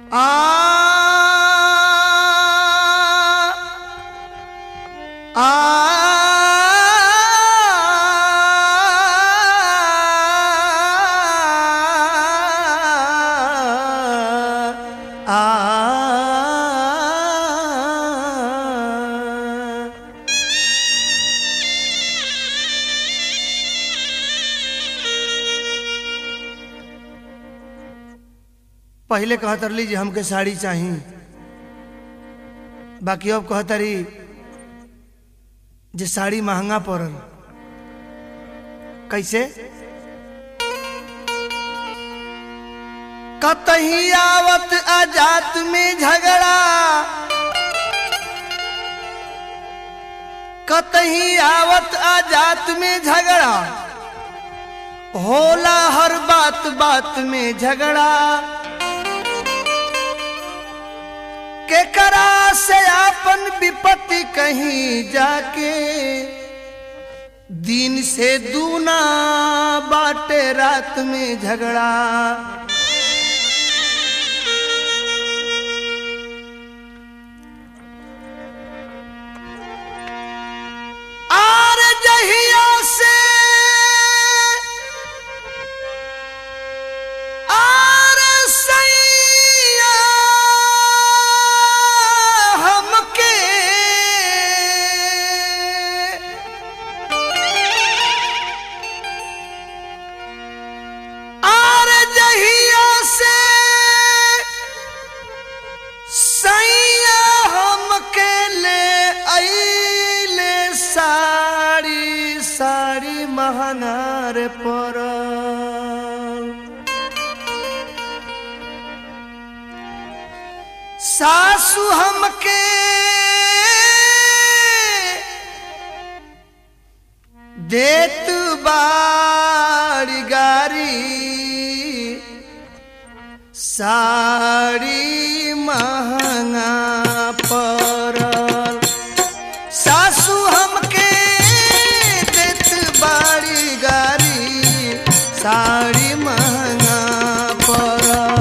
पहले कहतरली जे हमके साड़ी चाही बाकी अब कहतरी जे साड़ी महंगा पड़ल कैसे कतही आवत आजात में झगड़ा कतही आवत आजात में झगड़ा होला हर बात बात में झगड़ा के करा से आपन विपत्ति कहीं जाके दिन से दूना बाटे रात में झगड़ा आर जहिया से आर सैया हमके आर जहिया से सैया हमके ले अइले साड़ी साड़ी महंगार पर सासु हमके देत बाड़ी गारी साड़ी महंगा पड़ल सासु हमके देत बाड़ी गारी साड़ी महंगा पड़ल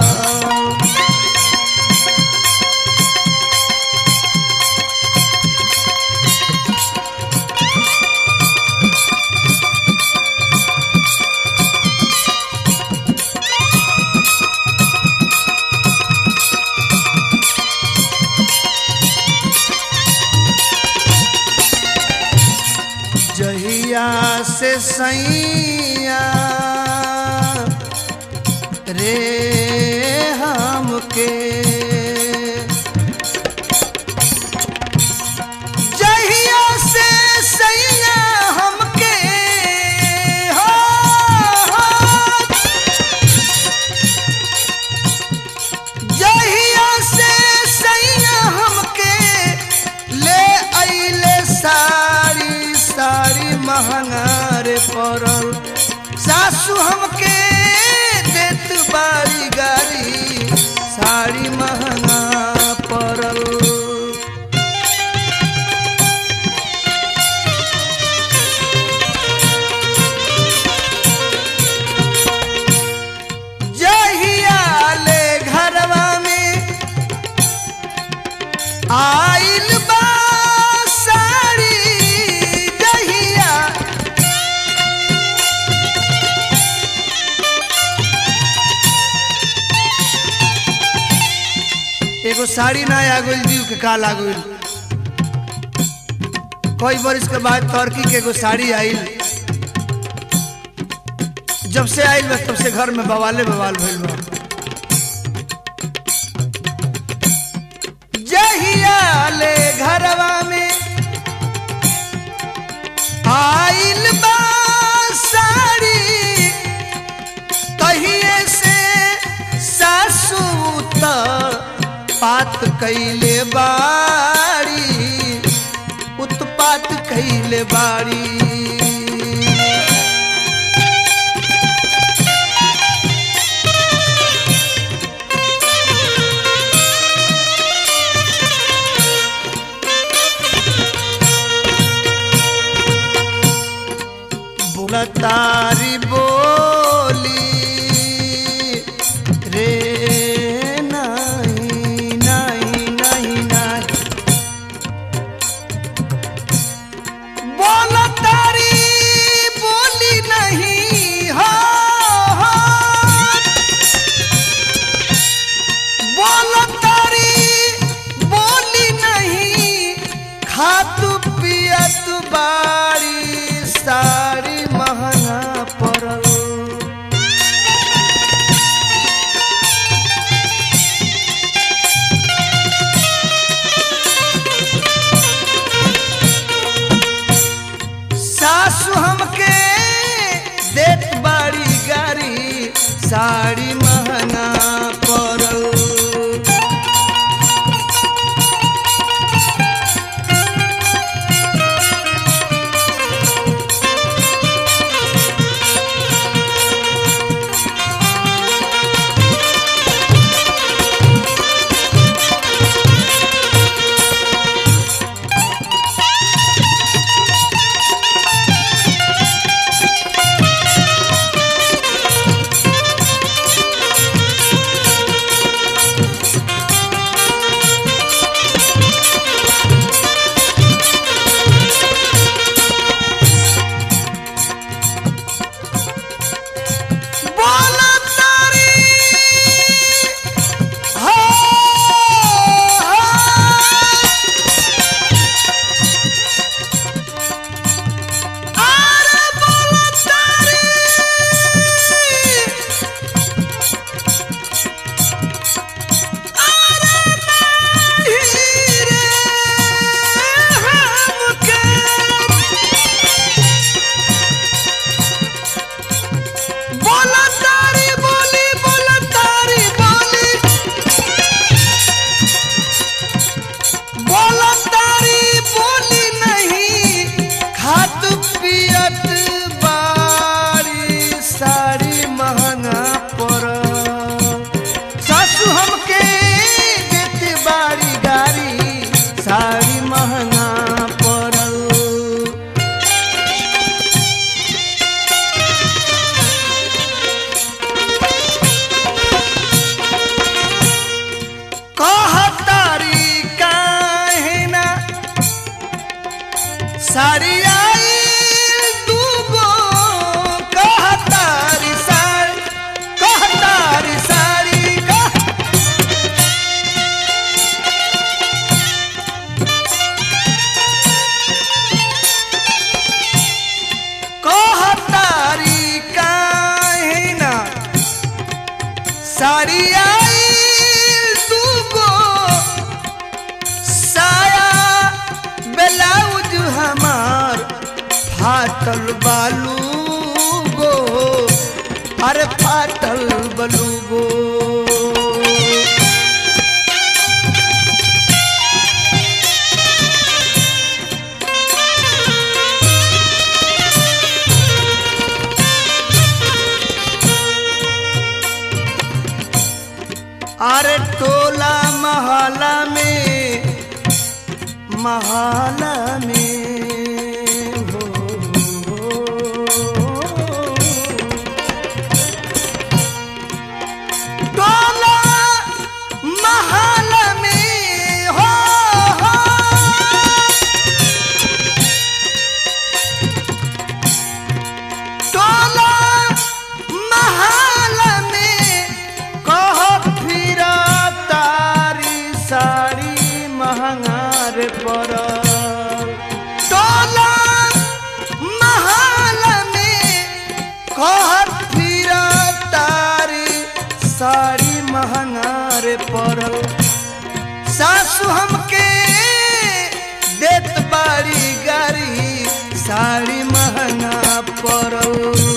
जहिया से सैया रे हमके जहिया से सैया हमके हो, हो जहिया से सैया हमके ले अइले साड़ी साड़ी महंगार पड़ल सासु हमके देत बाड़ी गाड़ी साड़ी महंगा पड़ल जहिया ले घरवा में आइल बा साड़ी जहिया एगो साड़ी ना आगुल जीव के का लागुल कई बरिस के बाद टर्की के एगो साड़ी आइल जब से आइल बा तब से घर में बवाले बवाल भइल बा जहिया ले घरवा में आइल बा साड़ी तहिए से सासू त पात कैले बाड़ी उत्पात कैले बाड़ी बुलतारी बोली रे नहीं हमके देत बाड़ी गारी साड़ी महंगा पड़ल कहतारी काहे ना साड़ी आई दूगो कहतारी साड़ी कहतारी साड़ी कह कहतारी काहे ना साड़ी आई दूगो साया ब्लाउज हमार फाटल बालू गो अरे फाटल बलू गो अरे टोला महला में महला में हो, टोला महला में हो, हो टोला महल में कह फिर तारी साड़ी महंगार पर टोला महल में कह फिर तारी साड़ी महंगार पड़ल सासु हमके देत बाड़ी गारी साड़ी महंगा पड़ल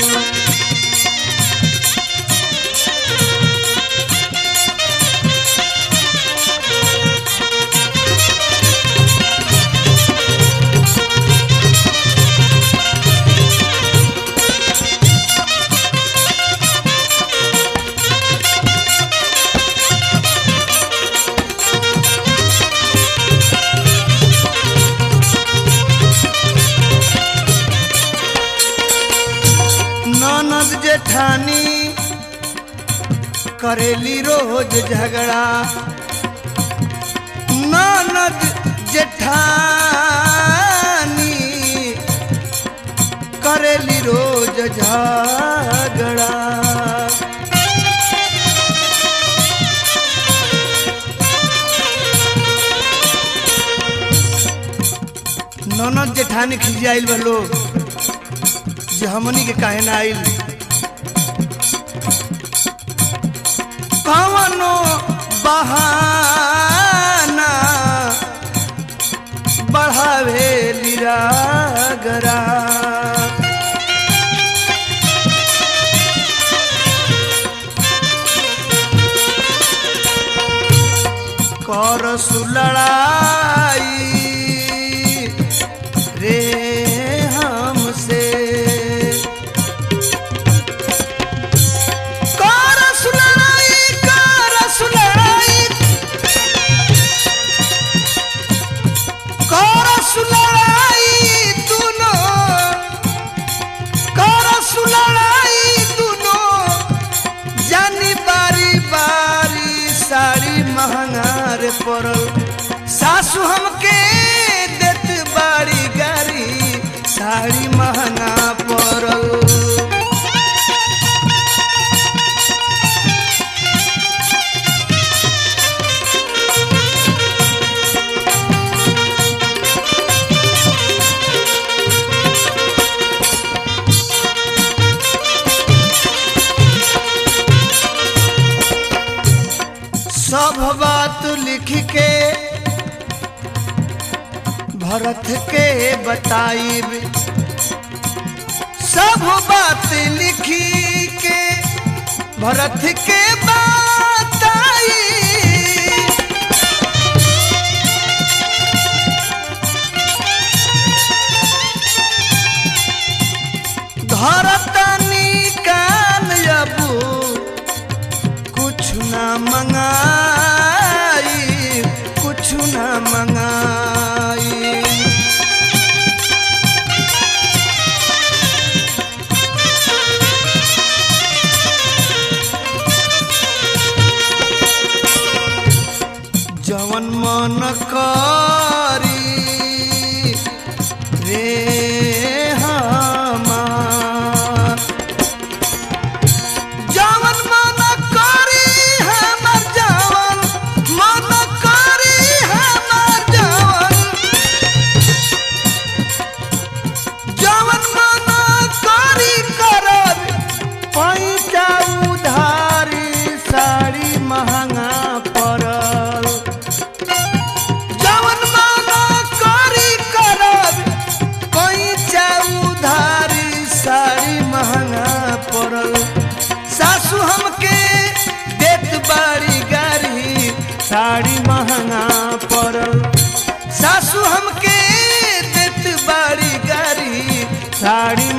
ननद जेठानी करेली रोज झगड़ा ननद जेठानी करेली रोज झगड़ा ननद जेठानी खिसियाइल बा लोग जे हमनी के काहे ना आइल कवनो बहाना बढ़ावे लिरागरा कर सुलड़ाई रे हमसे कर सुलड़ाई कर सुलड़ाई कर सुलड़ाई दुनो कर सुलड़ाई दुनो जानी बारी बारी साड़ी महंगार पड़ल सासू हमके देत बारी गारी साड़ी महंगा पड़ल सब बात लिख के भरत के बताइब सब बात लिखी के भरत के बताई धरतनी कान अबू कुछ ना मंगा जवन मन करी रे हमार जवन मन करी हमर जवन मन करी हमर जवन जवन मन करी करब पैसा उधारी साड़ी महंगा पड़ल जवन मन करी करब पैसा उधारी साड़ी महंगा पड़ल सासू हमके देत बाड़ी गारी साड़ी महंगा पड़ल सासू हमके देत बाड़ी गारी साड़ी